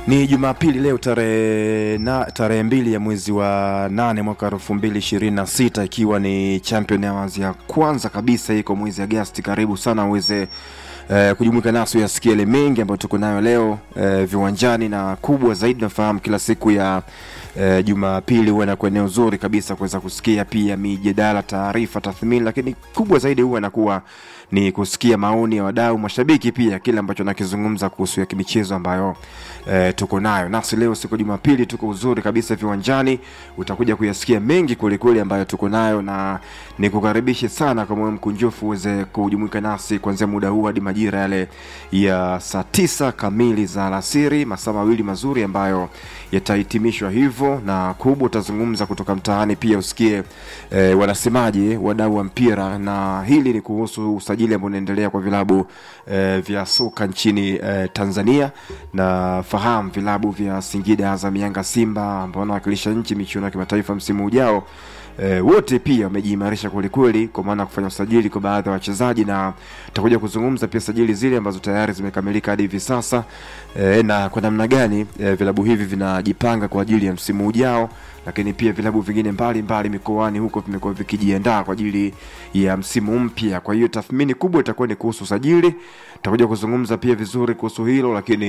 Ni Jumapili leo tarehe na tarehe mbili ya mwezi wa nane mwaka elfu mbili ishirini na sita ikiwa ni Champion Awards ya kwanza kabisa iko mwezi Agasti. Karibu sana uweze eh, kujumuika nasi uyasikia yale mengi ambayo tuko nayo leo eh, viwanjani na kubwa zaidi, nafahamu kila siku ya eh, Jumapili huwa inakuwa eneo zuri kabisa kuweza kusikia pia mijadala, taarifa, tathmini, lakini kubwa zaidi huwa inakuwa ni kusikia maoni ya wadau, mashabiki, pia kile ambacho nakizungumza kuhusu ya kimichezo ambayo e, tuko nayo nasi leo. Siku Jumapili tuko uzuri kabisa viwanjani, utakuja kuyasikia mengi kwelikweli ambayo tuko nayo, na nikukaribishe sana kwa moyo mkunjufu uweze kujumuika nasi kuanzia muda huu hadi majira yale ya saa tisa kamili za alasiri, masaa mawili mazuri ambayo yatahitimishwa hivyo, na kubwa utazungumza kutoka mtaani, pia usikie e, wanasemaje wadau wa mpira, na hili ni kuhusu usajili ambao unaendelea kwa vilabu e, vya soka nchini e, Tanzania na fahamu vilabu vya Singida, Azam, Yanga, Simba ambao wanawakilisha nchi michuano ya kimataifa msimu ujao. E, wote pia wamejiimarisha kwelikweli kwa maana ya kufanya usajili kwa baadhi ya wachezaji, na tutakuja kuzungumza pia sajili zile ambazo tayari zimekamilika hadi hivi sasa e, na kwa namna gani e, vilabu hivi vinajipanga kwa ajili ya msimu ujao, lakini pia vilabu vingine mbalimbali mikoani huko vimekuwa vikijiandaa kwa ajili ya msimu mpya. Kwa hiyo tathmini kubwa itakuwa ni kuhusu usajili, tutakuja kuzungumza pia vizuri kuhusu hilo, lakini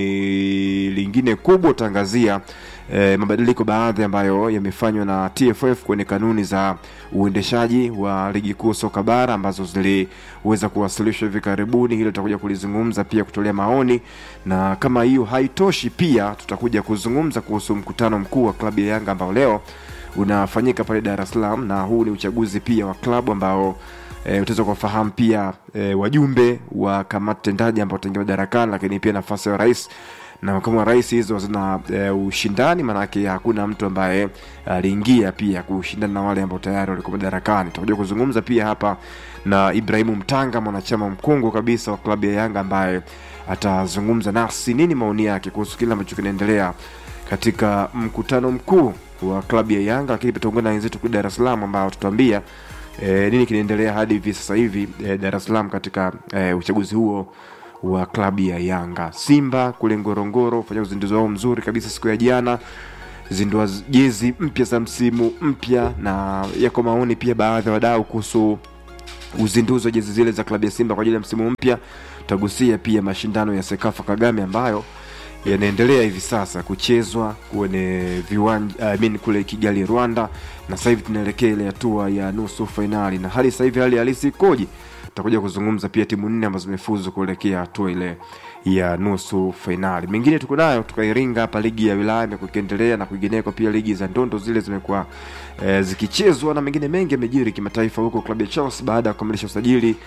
lingine kubwa utaangazia e, mabadiliko baadhi ambayo yamefanywa na TFF kwenye kanuni za uendeshaji wa ligi kuu soka bara ambazo ziliweza kuwasilishwa hivi karibuni. Hilo tutakuja kulizungumza pia, kutolea maoni, na kama hiyo haitoshi, pia tutakuja kuzungumza kuhusu mkutano mkuu wa klabu ya Yanga ambao leo unafanyika pale Dar es Salaam, na huu ni uchaguzi pia wa klabu ambao E, utaweza kuwafahamu pia e, wajumbe wa kamati tendaji ambao wataingia madarakani, lakini pia nafasi ya rais na makamu wa rais. Hizo zina e, ushindani, maanake hakuna mtu ambaye aliingia pia kushindana na wale ambao tayari walikuwa madarakani. Tutakuja kuzungumza pia hapa na Ibrahimu Mtanga, mwanachama mkongwe kabisa wa klabu ya Yanga ambaye atazungumza nasi nini maoni yake kuhusu kile ambacho kinaendelea katika mkutano mkuu wa klabu ya Yanga, lakini pia tutaungana na wenzetu kule Dar es Salaam ambao tutaambia E, nini kinaendelea hadi hivi sasa hivi e, Dar es Salaam katika e, uchaguzi huo wa klabu ya Yanga. Simba kule Ngorongoro fanya uzinduzi wao mzuri kabisa siku ya jana, zindua jezi mpya za msimu mpya, na yako maoni pia baadhi ya wadau kuhusu uzinduzi wa jezi zile za klabu ya Simba kwa ajili ya msimu mpya. Tutagusia pia mashindano ya Sekafa Kagame ambayo yanaendelea hivi sasa kuchezwa kwenye viwanja I mean, kule Kigali Rwanda, na sasa hivi tunaelekea ile hatua ya nusu fainali, na hali sasa hivi hali halisi ikoje? Tutakuja kuzungumza pia timu nne ambazo zimefuzu kuelekea hatua ile ya nusu fainali. Mengine tuko nayo tukairinga hapa, ligi ya wilaya imekuwa ikiendelea na kwingineko, pia ligi za ndondo zile zimekuwa e, zikichezwa na mengine mengi yamejiri kimataifa, huko klabu ya Chelsea baada ya kukamilisha usajili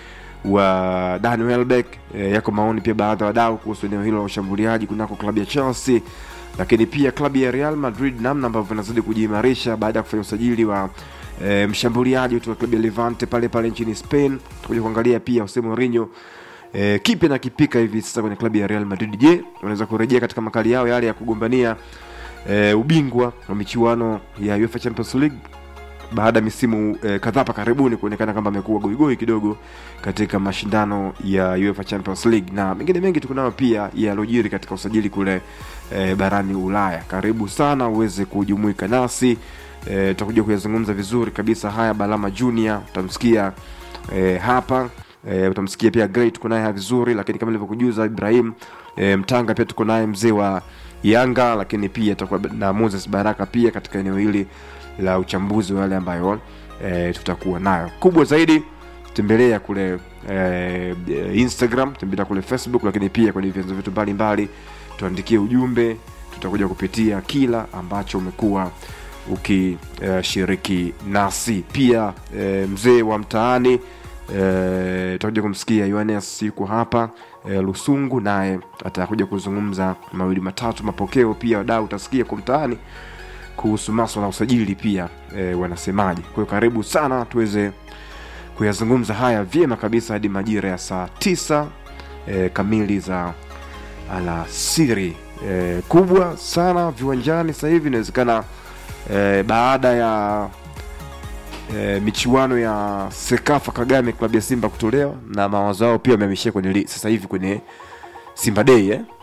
wa Dan Welbeck. E, yako maoni pia baadhi ya wadau kuhusu eneo hilo la ushambuliaji kunako klabu ya Chelsea, lakini pia klabu ya Real Madrid namna ambavyo inazidi kujiimarisha baada ya kufanya usajili wa e, mshambuliaji kutoka klabu ya Levante pale pale nchini Spain. Tutakuja kuangalia pia Jose Mourinho e, kipi na kipika hivi sasa kwenye klabu ya Real Madrid. Je, wanaweza kurejea katika makali yao yale ya kugombania e, ubingwa wa michuano ya UEFA Champions League baada ya misimu eh, kadhaa hapa karibuni kuonekana kwamba amekuwa goigoi kidogo katika mashindano ya UEFA Champions League na mengine mengi tuko nayo pia yalojiri katika usajili kule eh, barani Ulaya. Karibu sana uweze kujumuika nasi tutakuja eh, kuyazungumza vizuri kabisa haya. Balama Junior utamsikia eh, hapa eh, utamsikia pia Great tuko naye vizuri, lakini kama nilivyokujuza Ibrahim eh, Mtanga pia tuko naye mzee wa Yanga, lakini pia tutakuwa na Moses Baraka pia katika eneo hili la uchambuzi wa yale ambayo e, tutakuwa nayo. Kubwa zaidi tembelea kule e, Instagram, tembelea kule Facebook, lakini pia kwenye vyanzo vyetu mbalimbali, tuandikie ujumbe, tutakuja kupitia kila ambacho umekuwa ukishiriki e, nasi. Pia e, mzee wa mtaani e, tutakuja kumsikia Yohanes yuko hapa e, Lusungu, naye atakuja kuzungumza mawili matatu, mapokeo pia wadau utasikia kwa mtaani kuhusu maswala ya usajili pia e, wanasemaje. Kwa hiyo karibu sana tuweze kuyazungumza haya vyema kabisa hadi majira ya saa tisa e, kamili za alasiri. E, kubwa sana viwanjani sasa hivi inawezekana e, baada ya e, michuano ya Sekafa Kagame klabu ya Simba kutolewa na mawazo yao pia wamehamishia kwenye sasa hivi kwenye Simba Day eh?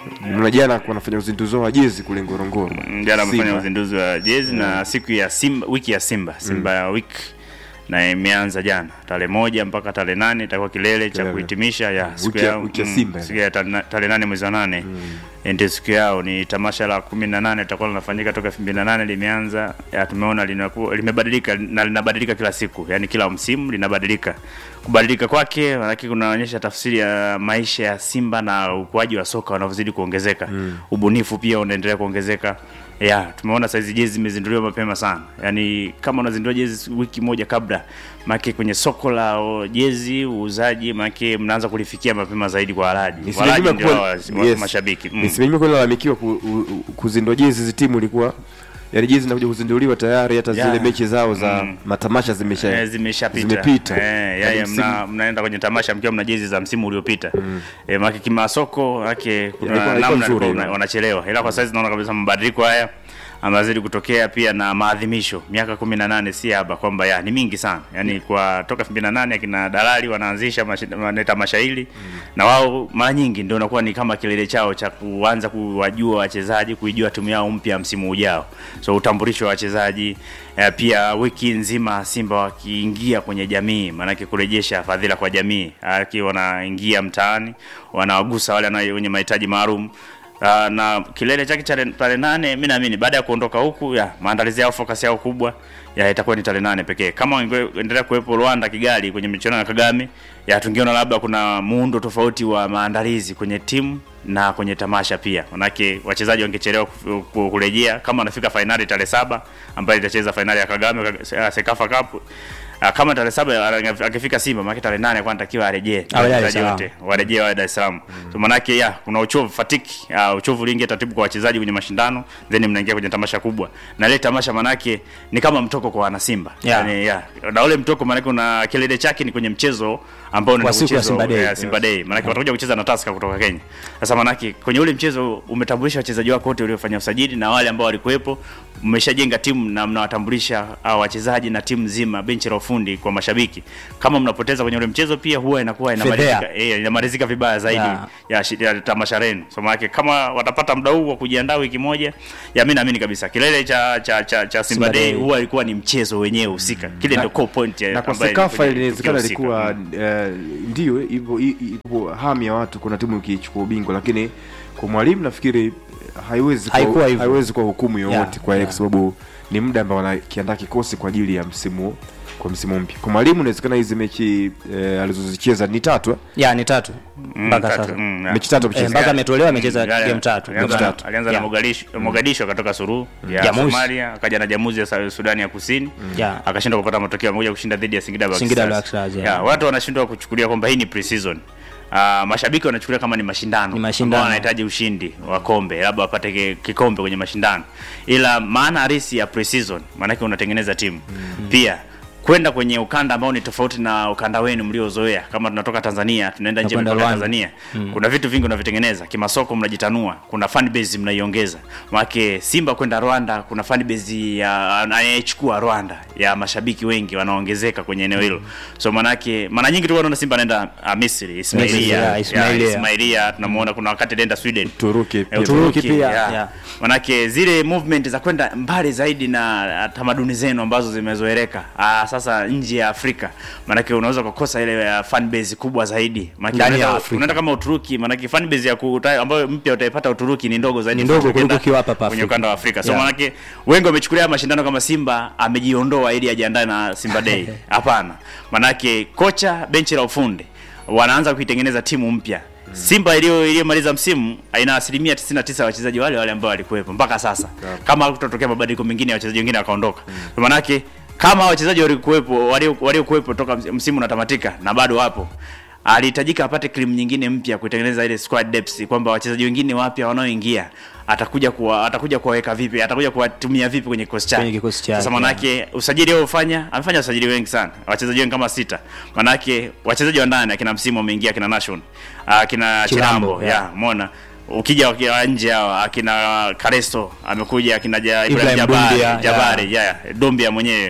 Mna jana wanafanya uzinduzi wao wa jezi kule Ngorongoro. Mm, jana amefanya Simba. uzinduzi wa jezi na siku ya Simba, wiki ya Simba Simba ya wiki na imeanza jana tarehe moja mpaka tarehe nane itakuwa kilele cha Kilele. kuhitimisha ya siku Wiki ya- ya wiki ya mm, Simba. siku ya tarehe tarehe nane mwezi wa nane ndio siku yao. Ni tamasha la kumi na nane litakuwa linafanyika toka elfu mbili na nane limeanza. Ya, tumeona linakuwa limebadilika na linabadilika kila siku, yani kila msimu linabadilika. Kubadilika kwake maanake kunaonyesha tafsiri ya maisha ya Simba na ukuaji wa soka unavyozidi kuongezeka. Ubunifu pia unaendelea kuongezeka. Ya, tumeona saizi jezi zimezinduliwa mapema sana. Yaani kama unazindua jezi wiki moja kabla, maana kwenye soko la o, jezi uuzaji maana mnaanza kulifikia mapema zaidi kwa walaji. Walaji Nisimenyime ndio kuwa- wa, wa, yes. mashabiki. Mm. Nisimenyime kuwa lalamikiwa ku, u- u- kuzindua jezi hizi timu ilikuwa yaani jezi zinakuja kuzinduliwa tayari hata zile Yeah. mechi zao za Mm. matamasha zimesha Eh, zimeshapita zimepita. eh, Yaani yaya, msimu- mna, mnaenda kwenye tamasha mkiwa mna jezi za msimu uliopita mm. eh, maki kimasoko yake kuna Ilikuwa- ilikuwa namna nzuri ilikuwa ile. wana- wanachelewa, ila kwa sasa naona kabisa mabadiliko haya amazidi kutokea pia na maadhimisho miaka kumi na nane si haba kwamba ya ni mingi sana yani kwa toka elfu mbili na nane akina dalali wanaanzisha mashi- wane- tamasha hili na wao mara nyingi ndio inakuwa ni kama kilele chao cha kuanza kuwajua wachezaji kuijua timu yao mpya msimu ujao so utambulisho wa wachezaji eh, pia wiki nzima Simba wakiingia kwenye jamii, maanake kurejesha fadhila kwa jamii, aki wanaingia mtaani wanawagusa wale wana- wenye mahitaji maalum. Uh, na kilele chake cha tarehe nane, mi naamini baada ya kuondoka huku ya maandalizi yao, focus yao kubwa ya itakuwa ni tarehe nane pekee. Kama wangeendelea kuwepo Rwanda, Kigali kwenye michuano ya Kagame, ya tungeona labda kuna muundo tofauti wa maandalizi kwenye timu na kwenye tamasha pia, manake wachezaji wangechelewa ku- ku- kurejea. Kama wanafika fainali tarehe saba ambayo itacheza fainali ya Kagame uh, Sekafa Cup Uh, kama tarehe saba uh, akifika Simba maana tarehe nane kwa anatakiwa arejee Awe Dar es wachezaji Salaam. wote warejee wawe Dar es Salaam. So manake ya kuna uchovu fatiki, uh, uchovu uliingia taratibu kwa wachezaji kwenye mashindano, then mnaingia kwenye tamasha kubwa, na ile tamasha manake ni kama mtoko kwa wana Simba Yeah. yani, ya na ule mtoko manake una kilele chake ni kwenye mchezo ambao unaenda Wa siku ya kuchezwa Simba Day. eh, Simba Day manake watakuja kucheza na Tusker kutoka Kenya. Sasa manake kwenye ule mchezo umetambulisha wachezaji wako wote waliofanya usajili na wale ambao walikuwepo, mmeshajenga timu na mnawatambulisha hao wachezaji na timu nzima, benchi la ufundi kwa mashabiki. Kama mnapoteza kwenye ule mchezo, pia huwa inakuwa inamalizika Fedhea. eh, inamalizika vibaya zaidi Yeah. ya, shi- ya tamasha lenu. So maana kama watapata muda huu wa kujiandaa wiki moja, ya mimi naamini kabisa kilele cha cha cha, cha Simba Simba Day Day. huwa ilikuwa ni mchezo wenyewe husika. Kile ndio core point ya na kwa ambayo Sekafa kwenye inawezekana tukio husika. ilikuwa Mm. eh, ndio hivyo i- i- ipo hamu ya watu, kuna timu ikichukua ubingwa, lakini kwa mwalimu nafikiri eh, haiwezi kuwa- Haikuwa hivyo. haiwezi kuwa hukumu yoyote Yeah, kwa yeye, yeah. kwa sababu ni muda ambao wanakiandaa kikosi kwa ajili ya msimu kwa msimu mpya. Kwa mwalimu inawezekana hizi mechi eh, alizozicheza ni tatu eh? ya ni tatu Mm, mpaka tatu, sasa mm, yeah. mechi tatu Eh, amecheza. mpaka ametolewa amecheza Yale- game tatu alianza Game na- tatu. alianza na Yeah. Mogadishu Mogadishu akatoka Suluhu ya Jamusi. Somalia akaja na Jamuzi ya Sa- Sudani ya Kusini Yeah. akashindwa kupata matokeo amekuja kushinda dhidi ya Singida Black Singida Stars. Black Stars, yeah. Yeah, watu wanashindwa kuchukulia kwamba hii ni pre-season. Uh, mashabiki wanachukulia kama ni mashindano, Ni mashindano. ambao wanahitaji ushindi wa kombe, labda wapate ki- kikombe kwenye mashindano, ila maana halisi ya pre-season maanake unatengeneza timu pia kwenda kwenye ukanda ambao ni tofauti na ukanda wenu mliozoea. Kama tunatoka Tanzania tunaenda nje ya Tunakwenda mipaka ya Rwanda. Tanzania, kuna vitu vingi unavitengeneza kimasoko, mnajitanua, kuna fan base mnaiongeza. Maana Simba kwenda Rwanda, kuna fan base ya anayechukua Rwanda ya mashabiki wengi wanaongezeka kwenye eneo hilo. So manake mara nyingi tu unaona Simba anaenda uh, Misri, Ismailia, Misri, yeah, yeah, Ismailia. Ismailia tunamuona, kuna wakati anaenda Sweden Turuki Eh, pia. Uturuki pia, yeah. Manake zile movement za kwenda mbali zaidi na ah, tamaduni zenu ambazo zimezoeleka ah, sasa nje ya Afrika, manake unaweza kukosa ile uh, fan base kubwa zaidi. Manake Ndani ya unaenda- Afrika. unaenda kama Uturuki, manake fan base ya kuta, ambayo mpya utaipata Uturuki ni ndogo zaidi Ni ndogo kuliko kuliko ukienda ukiwa hapa hapa kwenye Afrika. ukanda wa Afrika. So Yeah. manake wengi wamechukulia mashindano kama Simba amejiondoa ili ajiandae na Simba Day. Hapana, manake kocha, benchi la ufundi wanaanza kuitengeneza timu mpya. Simba iliyo iliyomaliza msimu ina asilimia 99 ya wachezaji wale wale ambao walikuwepo mpaka sasa, kama kutotokea mabadiliko mengine ya wachezaji wengine wakaondoka. Kwa manake kama wachezaji walikuwepo walio- waliokuwepo toka ms- msimu unatamatika na bado wapo alihitajika apate krimu nyingine mpya kuitengeneza ile squad depth, kwamba wachezaji wengine wapya wanaoingia atakuja kuwa atakuja kuwaweka vipi, atakuja kuwatumia vipi kwenye kikosi chake. Kwenye kikosi chake, Sasa manake usajili aliofanya amefanya usajili wengi sana, wachezaji wengi kama sita. Manake wachezaji wa ndani akina msimu wameingia, akina Nation, akina Chilambo, Chilambo, yeah. yeah, umeona ukija wakiwa nje hawa akina Karesto amekuja, akina ja, Ibrahim Ibrahim Jabari, Dumbia, Jabari yeah. Dombia mwenyewe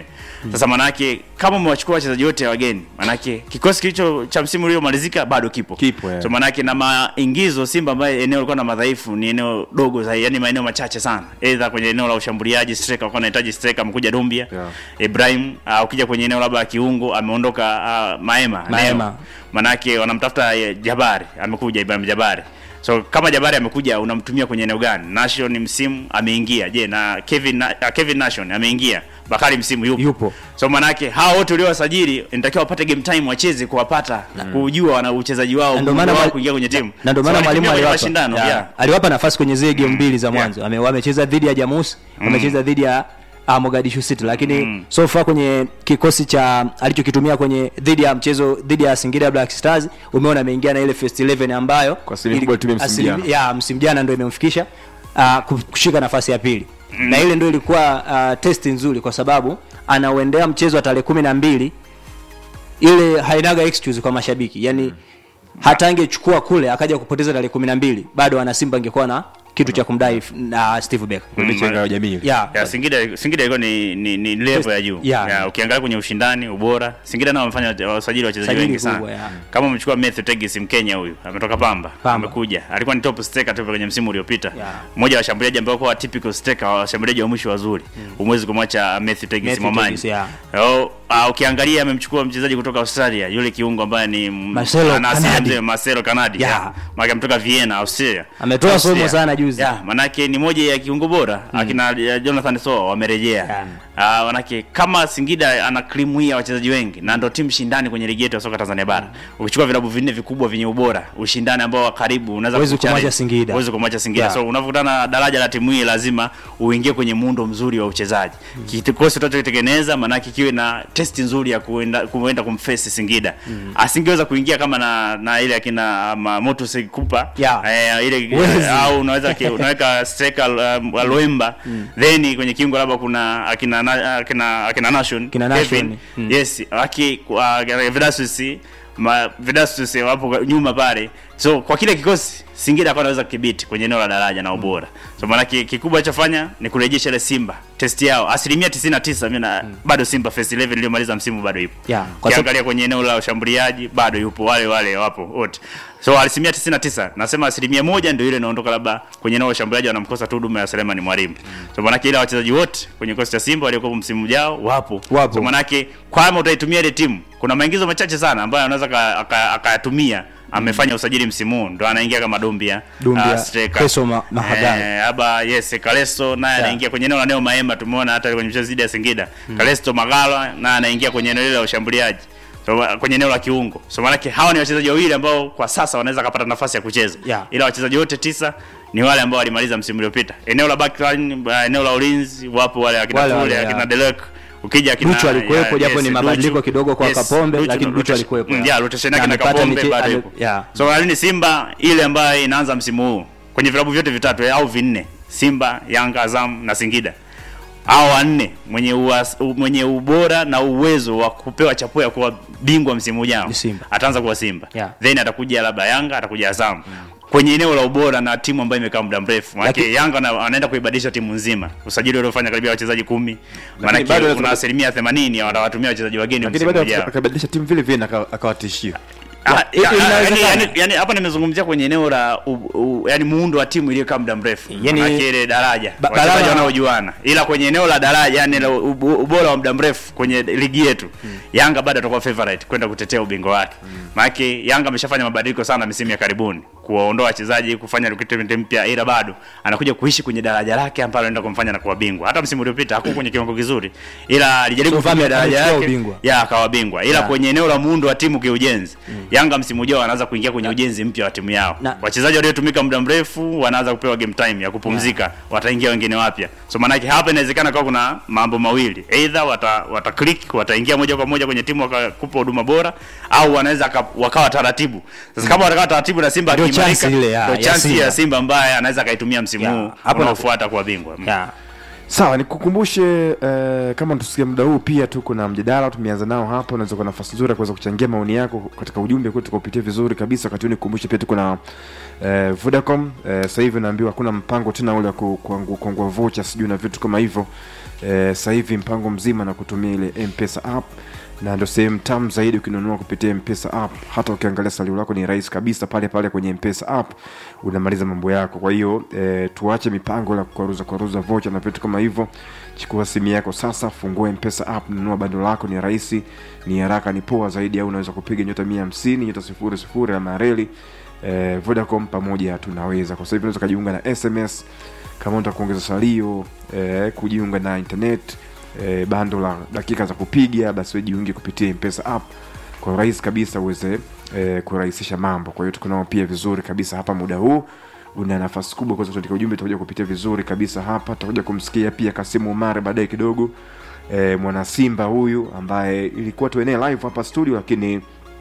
Sasa manake kama umewachukua wachezaji wote wageni, manake kikosi kilicho cha msimu uliomalizika bado kipo. Kipo, yeah. So manake na maingizo Simba ambaye eneo lilikuwa na madhaifu ni eneo dogo zaidi, yani maeneo machache sana. Aidha kwenye eneo la ushambuliaji striker walikuwa wanahitaji striker, amekuja Dumbia. Yeah. Ibrahim uh, ukija kwenye eneo labda la kiungo ameondoka uh, Maema. Maema. Neo. Manake wanamtafuta eh, Jabari, amekuja Ibrahim Jabari. So kama Jabari amekuja unamtumia kwenye eneo gani? Nation msimu ameingia. Je, na Kevin na, uh, Kevin Nation ameingia. Bakari msimu yupo. Yupo. So manake hao wote uliowasajili inatakiwa wapate game time wacheze kuwapata na kujua wana uchezaji wao Na ndio umuhimu maana wao mwali- kuingia kwenye timu. na ndio So maana mwalimu walitumia kwenye aliwapa mashindano ya, yeah. aliwapa nafasi kwenye zile game mbili za mwanzo yeah. Ame- wamecheza dhidi ya Jamus wamecheza dhidi ya uh, Mogadishu City lakini so far kwenye kikosi cha alichokitumia kwenye dhidi ya mchezo dhidi ya Singida Black Stars umeona ameingia na ile first 11 ambayo Kwa asilimia kubwa alitumia msimu asilimia- jana. ya msimu jana ndio imemfikisha uh, kushika nafasi ya pili na ile ndio ilikuwa uh, test nzuri kwa sababu anauendea mchezo wa tarehe kumi na mbili ile hainaga excuse kwa mashabiki yani hata angechukua kule akaja kupoteza tarehe kumi na mbili bado ana Simba angekuwa na kitu cha kumdai f- na Steve Becker Mechi ya ngao ya jamii yeah. Ya, Singida Singida ilikuwa ni ni, ni level ya juu. Yeah. Ya, ukiangalia kwenye ushindani, ubora, Singida nao wamefanya wasajili wachezaji Sajili wengi sana. kubwa, yeah. Kama umechukua Matthew Tegis Mkenya huyu, ametoka Pamba, Pamba. amekuja. Alikuwa ni top striker tu kwenye msimu uliopita. Yeah. Mmoja wa washambuliaji ambao kwa typical striker, wa washambuliaji wa mwisho wazuri. Umwezi kumwacha Matthew Tegis Matthew Momani. Tegis, yeah. Oh, uh, ukiangalia amemchukua mchezaji kutoka Australia, yule kiungo ambaye ni m- Marcelo ana asili ya Canadi. mzee, Marcelo Canadi. Yeah. Yeah. Maana ametoka Vienna, Austria. Ametoa somo Austria. sana juzi. Yeah, manake ni moja ya kiungo bora akina uh, Jonathan Soa wamerejea. Yeah. Ah, manake kama Singida ana krimu hii ya wachezaji wengi na ndio timu shindani kwenye ligi yetu ya soka Tanzania bara. Ukichukua vilabu vinne vikubwa vyenye ubora, ushindani ambao wa karibu unaweza Huwezi kuchallenge. kumwacha Singida. Huwezi kumwacha Singida. Yeah. So unavokutana na daraja la timu hii lazima uingie kwenye muundo mzuri wa uchezaji. Kikosi utachokitengeneza manake kiwe na test nzuri ya kuenda kuenda kumface Singida. Asingeweza kuingia kama na na ile akina um, Motus Kupa. Yeah. Eh, ile Huwezi. au unaweza ki- unaweka striker um, Loemba then kwenye kiungo labda kuna akina na- akina akina Nation Kina Nation, Kevin. mm. yes aki uh, Vidasus ma Vidasus wapo nyuma pale so kwa kile kikosi Singida kwa anaweza kudhibiti kwenye eneo la daraja na ubora so maana ki- kikubwa alichofanya ni kurejesha ile Simba test yao asilimia 99 mimi na bado Simba first 11 iliyomaliza msimu bado ipo Yeah, kwa sababu- Ukiangalia kwenye eneo la ushambuliaji bado yupo wale wale wapo wote so asilimia 99 nasema asilimia moja ndio ile inaondoka labda kwenye eneo la ushambuliaji wanamkosa tu huduma ya Selemani Mwalimu so maana ile wachezaji wote kwenye kikosi cha Simba waliokuwa msimu ujao wapo Wapo. so manake kama utaitumia ile timu kuna maingizo machache sana ambayo anaweza aka- aka- akayatumia amefanya usajili msimu huu ndo anaingia kama Dumbia Dumbia, ah, striker. Creso Ma- Mahagala. eh, aba yes Kalesto naye Yeah. anaingia kwenye eneo la Neo Maema tumeona hata kwenye mchezo dhidi ya Singida Kalesto Magala naye anaingia kwenye eneo lile la ushambuliaji so, wa- kwenye eneo la kiungo so maanake hawa ni wachezaji wawili ambao kwa sasa wanaweza kupata nafasi ya kucheza Yeah. ila wachezaji wote tisa ni wale ambao walimaliza msimu uliopita eneo la backline uh, eneo la ulinzi wapo wale akina Wale Fule wale, akina yeah. Delek ukija akina Duchu alikuwepo, ya- japo ni mabadiliko kidogo kwa Kapombe, lakini Duchu rotation- alikuwepo, mm, yeah. yeah, rotation Na yake na amepata Kapombe miche- bado ame- ipo yeah. so lakini Simba ile ambayo inaanza msimu huu kwenye vilabu vyote vitatu eh, au vinne Simba, Yanga, Azam na Singida hao wanne mwenye uwas, u- mwenye ubora na uwezo wa kupewa chapuo ya kuwa bingwa msimu ujao Ni Simba. ataanza kuwa Simba Yeah. then atakuja labda Yanga atakuja Azam kwenye eneo la ubora na timu ambayo imekaa muda mrefu maana Laki- Yanga ana- anaenda kuibadilisha timu nzima usajili uliofanya karibia wachezaji kumi maana bado lazima- kuna asilimia 80 watawatumia wachezaji wageni lakini msimu bado ujao akabadilisha timu vile vile na aka- akawatishia Ah, Ya, ya- inawezekana. yani- yani- yani hapa nimezungumzia kwenye eneo la u, u, yani muundo wa timu iliyokaa muda mrefu Yani- Maanake ile daraja Ba- wachezaji Balama- wanaojuana ila kwenye eneo la daraja yani la ubu- ubora wa muda mrefu kwenye ligi yetu Yanga bado atakuwa favorite kwenda kutetea ubingwa wake maanake Yanga ameshafanya mabadiliko sana misimu ya karibuni kuwaondoa wachezaji kufanya recruitment mpya ila bado anakuja kuishi kwenye daraja lake ambalo anaenda kumfanya na kuwa bingwa hata msimu uliopita hakuwa kwenye kiwango kizuri ila alijaribu So, kutumia ame- daraja amechukua yake ubingwa. ya akawa bingwa ila Yeah. kwenye eneo la muundo wa timu kiujenzi Yanga msimu ujao wanaanza kuingia kwenye ujenzi mpya wa timu yao Na- wachezaji waliotumika muda mrefu wanaanza kupewa game time ya kupumzika wataingia wengine wapya so maanake hapa inawezekana kwa kuna mambo mawili either wata, wata click wataingia moja kwa moja kwenye timu wakakupa huduma bora au wanaweza ka- wakawa taratibu sasa kama watakaa taratibu na Simba Ndio akiimarika chance ile ya- ndio ya chance Simba. ya Simba ambaye anaweza akaitumia msimu Yeah. huu Hapo unaofuata kuwa bingwa yeah. sawa nikukumbushe eh, kama tusikia muda huu pia tuko na mjadala tumeanza nao hapo unaweza kuwa nafasi nzuri ya kuweza kuchangia maoni yako katika ujumbe kwetu tukaupitia vizuri kabisa wakati huu nikukumbushe pia tuko na eh, vodacom eh, sasa hivi naambiwa hakuna mpango tena ule wa ku- kuangu- kuangua vocha sijui na vitu kama hivyo eh, sasa hivi mpango mzima na kutumia ile mpesa app na ndio sehemu tamu zaidi ukinunua kupitia mpesa app hata ukiangalia salio lako ni rahisi kabisa pale pale kwenye mpesa app unamaliza mambo yako kwa hiyo e, tuache mipango la kuaruza kuaruza vocha na vitu kama hivyo chukua simu yako sasa fungua mpesa app nunua bando lako ni rahisi ni haraka ni poa zaidi au unaweza kupiga nyota mia hamsini nyota sifuri sifuri ama reli e, vodacom pamoja tunaweza kwa sasa hivi unaweza ukajiunga na sms kama unataka kuongeza salio eh, kujiunga na internet eh, bando la dakika za kupiga basi wewe jiunge kupitia mpesa app kwa urahisi kabisa uweze eh, kurahisisha mambo kwa hiyo tuko nao pia vizuri kabisa hapa muda huu una nafasi kubwa kuweza kuandika ujumbe tutakuja kupitia vizuri kabisa hapa tutakuja kumsikia pia kasimu umare baadaye kidogo eh, mwana simba huyu ambaye ilikuwa tuenee live hapa studio lakini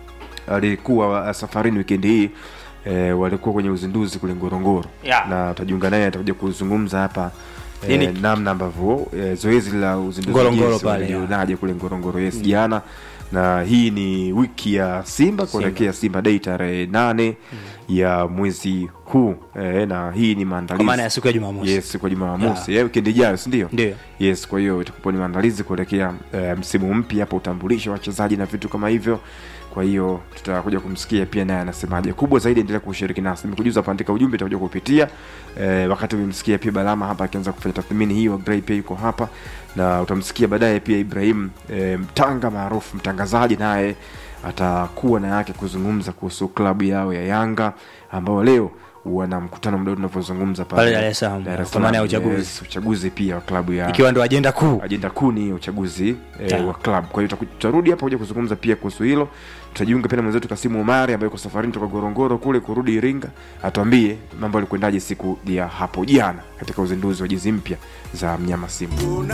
alikuwa uh, safarini wikendi hii e, walikuwa kwenye uzinduzi kule ngorongoro Yeah. na tutajiunga naye atakuja kuzungumza hapa e, Nini? namna ambavyo e, zoezi la uzinduzi Ngorongoro jinsi pale, walilionaje kule ngorongoro yes jana na hii ni wiki ya simba kuelekea simba dei tarehe nane ya mwezi huu e, na hii ni kwa maandalizi maana ya siku ya jumamosi yes kwa jumamosi yeah. wikendi ijayo sindio Ndio. yes kwa hiyo itakuwa ni maandalizi kuelekea eh, msimu mpya hapa utambulisho wa wachezaji na vitu kama hivyo kwa hiyo tutakuja kumsikia pia naye anasemaje kubwa zaidi endelea kushiriki nasi nimekujuza pandika ujumbe itakuja kupitia eh, wakati umemsikia pia balama hapa akianza kufanya tathmini hiyo Gray pia yuko hapa na utamsikia baadaye pia ibrahim eh, mtanga maarufu mtangazaji naye atakuwa na yake kuzungumza kuhusu klabu yao ya yanga ambao leo wana mkutano mdogo tunavyozungumza Pale Dar es Salaam, Dar es kwa maana ya Salaam, uchaguzi. yes, uchaguzi pia wa klabu ya ikiwa ndo ajenda kuu ajenda kuu ni uchaguzi eh, Yeah. wa club kwa hiyo tutaku- tutarudi hapa kuja kuzungumza pia kuhusu hilo tutajiunga pia na mwenzetu kasimu omari ambaye yuko safarini toka gorongoro kule kurudi iringa atuambie mambo yalikwendaje siku ya hapo jana katika uzinduzi wa jezi mpya za mnyama simba